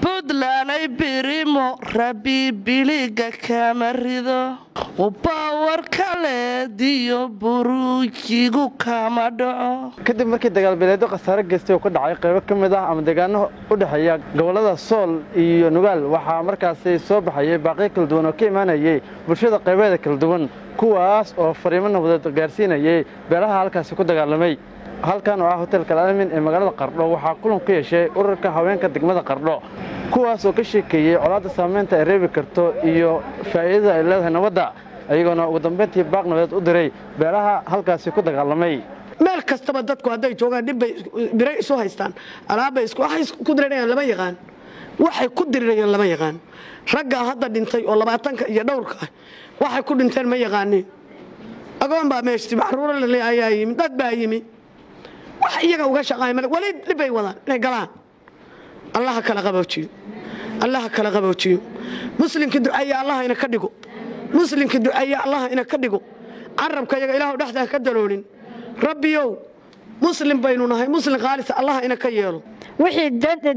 buntlanay birimo rabi biliga kama rido ubawar kaleediyo buruujigu kama dhaco kadib markii dagaalbeeleedyo khasaare geystay oo ka dhacay qaybo ka mid ah ama deegaano u dhexeeya gobollada sool iyo nugaal waxaa markaasi soo baxayay baaqiyo kala duwan oo ka imaanayay bulshada qaybeeda kala duwan kuwaas oo fariimo nabadeed gaarsiinayay beelaha halkaasi ku dagaalamay halkan oo ah hotelka alamin ee magaalada qardho waxaa kulan ku yeeshay ururka haweenka degmada qardho kuwaas oo ka sheekeeyey colaadda saamaynta ay reebi karto iyo faa'iidada ay leedahay nabadda ayagoona ugu dambayntii baaq nabadeed u diray beelaha halkaasi ku dagaalamay meel kastaba dadku hadday joogaan dhibbay biray isu haystaan alaabbay waxay ku dirirayaan lama yaqaan waxay ku dirirayaan lama yaqaan raggaa hadda dhintay oo labaatanka iyo dhowrka ah waxay ku dhinteen ma yaqaanin agoon baa meeshti maxruuro lale ayaa yimi dad baa yimi wax iyaga uga shaqaay male weli dhibbay wadaan inay galaan allaha kala qaboojiyo allaha kala qaboojiyo muslimka duceeye allaha ina ka dhigo muslimka duceeye allaha ina ka dhigo carabka iyaga ilaahu dhexdaa ka daloolin rabbiyow muslim baynu nahay muslim khaalis allaha ina ka yeelo wixii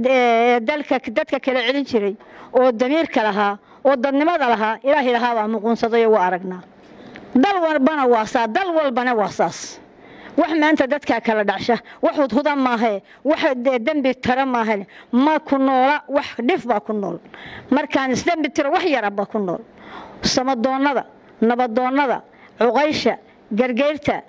dadka kala celin jiray oo damiirka lahaa oo dadnimada lahaa ilaahay lahaa baa muquunsaday waa aragnaa dal walbana waa saa dal walbana waa saas wax maanta dadkaa kala dhacsha wax hudhuda maahae wax dembi tara maahan ma ku noola wax dhif baa ku nool markaan isdembi tiro wax yaraba ku nool samadoonnada nabadoonnada cuqaysha gargeyrta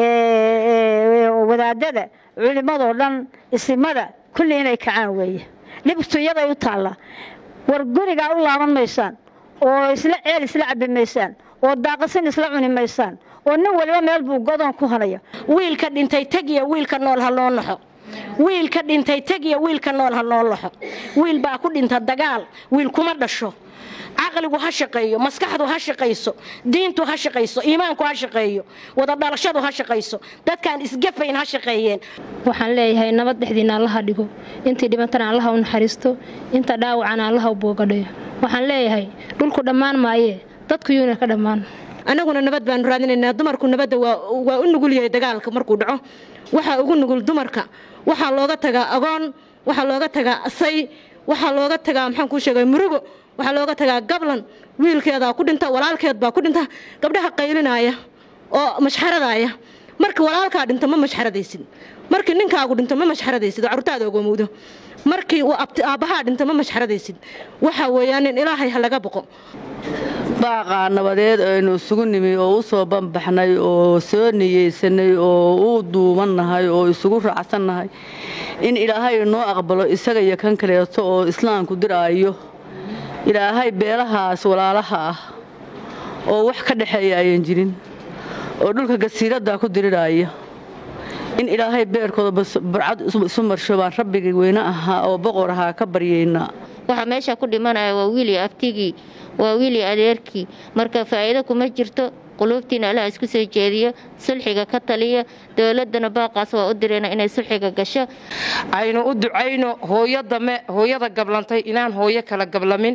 wadaadada culimmadoo dhan isimada kulli inay kacaan weeye dhibtu iyaday u taalla war gurigaa u laaban maysaan oo isla ceel isla cabbi maysaan oo daaqasin isla cuni maysaan oo nin waliba meel buu godoon ku hanaya wiilka dhintay tegiya wiilka nool ha loo naxo wiilka dhintay tegiya wiilka nool ha loo laxo wiil baa ku dhinta dagaal wiil kuma dhasho caqligu ha shaqeeyo maskaxdu ha shaqayso diintu ha shaqayso iimaanku ha shaqeeyo wada dhalashadu ha shaqayso dadkaan isgafayn ha shaqeeyeen waxaan leeyahay nabad dhexdiina allaha dhigo intii dhibantana allaha u naxariisto inta dhaawacana allaha u boogadhayo waxaan leeyahay dhulku dhammaan maayee dadku yuuna ka dhammaan annaguna nabad baanu raadinaynaa dumarku nabadda waa u nugul yahay dagaalka markuu dhaco waxaa ugu nugul dumarka waxaa looga tagaa agoon waxaa looga tagaa asay waxaa looga tagaa maxaan kuu sheegay murugo waxaa looga tagaa gablan wiilkeedaa ku dhinta walaalkeed baa ku dhinta gabdhaha qaylinaya oo mashxaradaya marka walaalkaa dhinto ma mashxaradaysid markii ninkaagu dhinto ma mashxaradaysid oo carruurtaada ogoomowdo markii uu aabbahaa dhinto ma mashxaradaysid waxa weeyaan in ilaahay ha laga boqo baaqaa nabadeed aynu isugu nimi oo u soo banbaxnay oo soo niyeysanay oo u duubannahay oo isugu raacsannahay in ilaahay noo aqbalo isaga iyo kan kaleeto oo islaamku diraayo ilaahay beelahaas walaalaha ah oo wax ka dhexeeya ayan jirin oo dhulka gasiiraddaa ku diriraya in ilaahay beerkooda burcad isu marsho baan rabbigii weyne ahaa oo boqor ahaa ka baryaynaa waxaa meesha ku dhimanaya waa wiili abtigii waa wiili adeerkii marka faa'iido kuma jirto quluubtiina allaha isku soo jeediyo sulxiga ka taliya dowladana baaqaas waa u dirayna inay sulxiga gasho aynu u ducayno hooyo dame hooyada gablantay inaan hooyo kala gablamin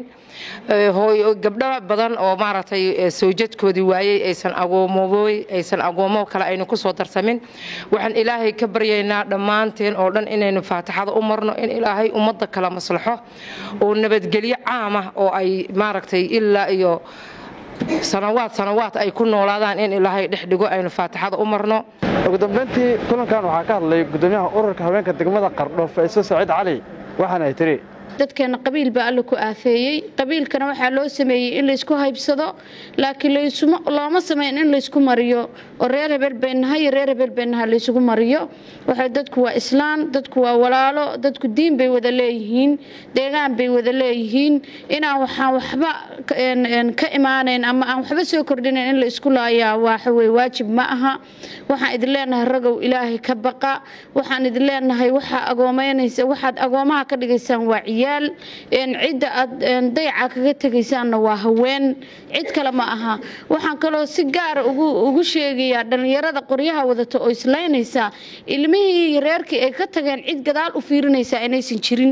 gabdho badan oo maaragtay sawjadkoodii waayey aysan agoomoobooy aysan agoomo kale aynu ku soo darsamin waxaan ilaahay ka baryaynaa dhammaanteen oo dhan inaynu faatixada u marno in ilaahay ummadda kala maslaxo oo nabadgelyo caamah oo ay maaragtay ilaa iyo sanawaad sanawaad ay ku noolaadaan in ilaahay dhex dhigo aynu faatixada u marno ugu dambayntii kulankan waxaa ka hadlay gudoomiyaha ururka haweenka degmada qardho faiso saciid cali waxaana ay tiri dadkeena qabiil baa alla ku aafeeyey qabiilkana waxaa loo sameeyey in laysku haybsado laakiin looma sameyn in laysku mariyo oo reer hebel baynahay iyo reer hebel baynaha laysugu mariyo waxa dadku waa islaam dadku waa walaalo dadku diin bay wada leeyihiin deegaan bay wada leeyihiin inaan waxaan waxba ka imaanayn ama aan waxba soo kordhinayn in laysku laayaa waxaweye waajib ma aha waxaan idin leenahay ragow ilaahay ka baqa waxaan idin leenahay waxaa agoomeynaysa waxaad agoomaha ka dhigaysaan waa ciyaal cidda aad dayaca kaga tegaysaanna waa haween cid kale ma aha waxaan kaloo si gaara ugu sheegayaa dhallinyarada qoryaha wadata oo islaynaysaa ilmihii reerkii ay ka tageen cid gadaal u fiirinaysaa inaysan jirin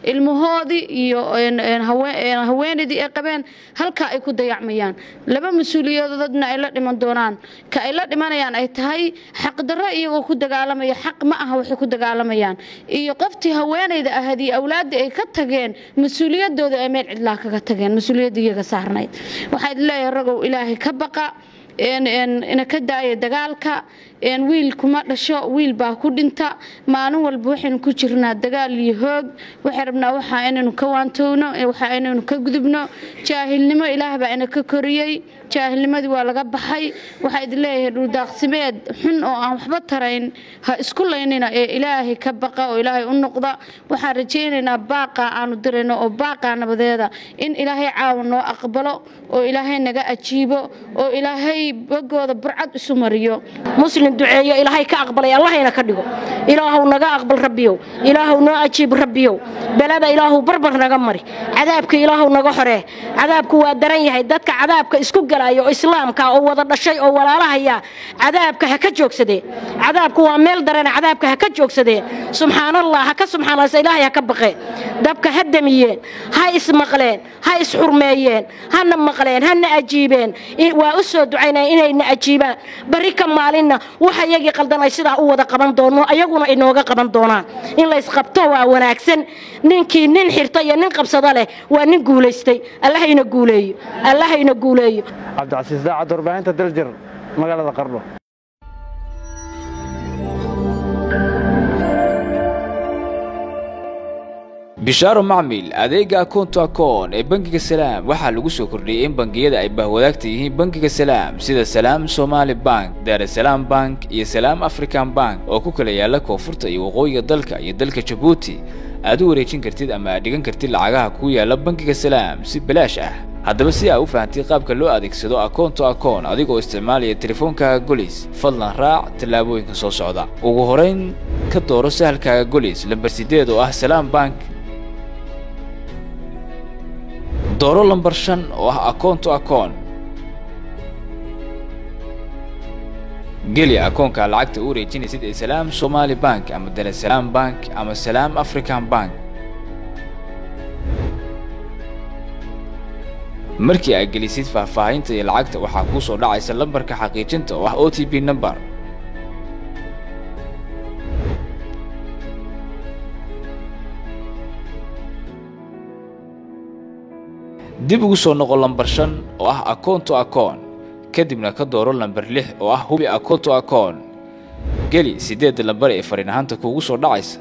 ilmahoodii iyo haweenaydii ay qabeen halkaa ay ku dayacmayaan laba mas-uuliyadoodna ay la dhiman doonaan ka ay la dhimanayaan ay tahay xaqdarro iyagoo ku dagaalamaya xaq ma aha waxay ku dagaalamayaan iyo qoftii haweenayda ahayd iyo awlaaddii ay ka tageen mas-uuliyadooda ay meel cidlaa kaga tageen mas-uuliyadda iyaga saarnayd waxaad leeyahay ragow ilaahay ka baqa ina ka daaya dagaalka wiil kuma dhasho wiil baa ku dhinta maalin walba waxaynu ku jirnaa dagaal iyo hoog waxay rabnaa waxaa inaynu ka waantowno waxaa inaynu ka gudubno jaahilnimo ilaah baa ina ka koriyey jaahilnimadii waa laga baxay waxaa idin leeyahay dhuldaaqsimeed xun oo aan waxba tarayn ha isku laynina ee ilaahay ka baqa oo ilaahay u noqda waxaan rajaynaynaa baaqa aanu dirayno oo baaqaa nabadeeda in ilaahay caawa noo aqbalo oo ilaahay naga ajiibo oo ilaahay bogooda burcad isu mariyo muslim duceeyo ilaahay ka aqbalay allahayna ka dhigo ilaahow naga aqbal rabbiyow ilaahow noo ajiib rabbiyow belada ilaahow barbar naga mari cadaabka ilaahow naga xoree cadaabku waa daran yahay dadka cadaabka isku galaya oo islaamka oo wada dhashay oo walaalahaya cadaabka ha ka joogsadee cadaabku waa meel darana cadaabka ha ka joogsadee subxaanallah ha ka subxaanallah ilaahay ha ka baqee dabka ha damiyeen ha ismaqleen ha isxurmeeyeen hana maqleen hana ajiibeen waa u soo ducaynaya inayna ajiibaan barri ka maalinna waxa iyagii qaldan ay sidaa u wada qaban doono ayaguna inooga qaban doonaan in la isqabto waa wanaagsan ninkii nin xirta iyo nin qabsada leh waa nin guulaystay allahayna guuleeyo allahayna guuleeyo cabdicasiis daacad warbaahinta daljir magaalada qardho bishaaro macmil adeega akoonto akoon ee bangiga salaam waxaa lagu soo kordhiyey in bangiyada ay bahwadaagta yihiin bangiga salaam sida salaam somaali bank daarasalaam bank iyo salaam african bank oo ku kala yaala koonfurta iyo waqooyiga dalka iyo dalka jabuuti aad u wareejin kartid ama aad dhigan kartid lacagaha kuu yaala bangiga salaam si balaash ah haddaba si aa u fahamtid qaabka loo adeegsado akoonto akoon adigoo isticmaalaya teleefoonkaaga golis fadlan raac tallaabooyinka soo socda ugu horayn ka dooro sahalkaaga golis lambar sideed oo ah salaam bank dooro lambar shan oo ah akoonto akoon geli akoonka lacagta u wareejinaysid ee salaam somaali bank ama darasalaam bank ama salaam african bank markii aad gelisid faahfaahinta iyo lacagta waxaa kuu soo dhacaysa lambarka xaqiijinta oo ah o t b number dib ugu soo noqo lambar shan oo ah akoonto akoon kadibna ka dooro lambar lix oo ah hubi akoonto akoon geli siddeedda lambar ee fariin ahaanta kuugu soo dhacaysa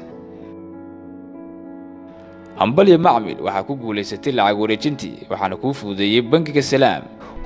hambalya macmil waxaa ku guulaysatay lacag wareejintii waxaana kuu fududeeyey bangiga salaam